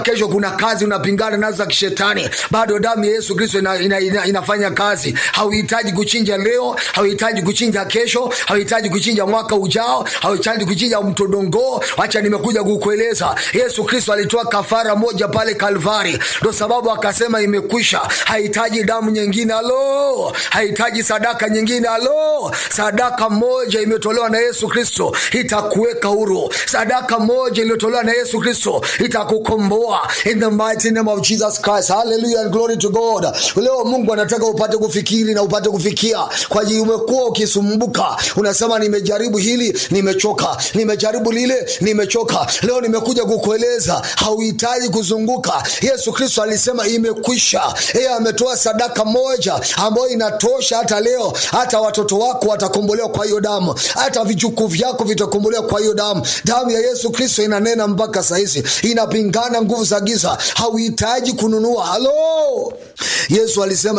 kesho kuna kazi unapingana nazo za kishetani bado damu ya yesu kristo ina, ina, ina, inafanya kazi hauhitaji kuchinja leo hauhitaji kuchinja kesho hauhitaji kuchinja mwaka ujao hauhitaji kuchinja mtodongoo wacha nimekuja kukueleza yesu kristo alitoa kafara moja pale kalvari ndo sababu akasema imekwisha hahitaji damu nyingine alo hahitaji sadaka nyingine alo sadaka moja imetolewa na yesu kristo itakuweka huru sadaka moja iliyotolewa na yesu kristo itakukomboa in the mighty name of jesus christ hallelujah and glory to god leo mungu anataka upate kufikiri na upate kufikia kwa ajili umekuwa ukisumbuka unasema nimejaribu hili nimechoka nimejaribu lile nimechoka leo nimekuja kukueleza hauhitaji kuzunguka yesu kristo alisema imekwisha yeye ametoa sadaka moja ambayo inatosha hata leo hata watoto wako watakombolewa kwa hiyo damu hata vijukuu vyako vitakombolewa kwa hiyo damu damu ya yesu kristo inanena mpaka sahizi inapingana nguvu za giza hauhitaji kununua halo yesu alisema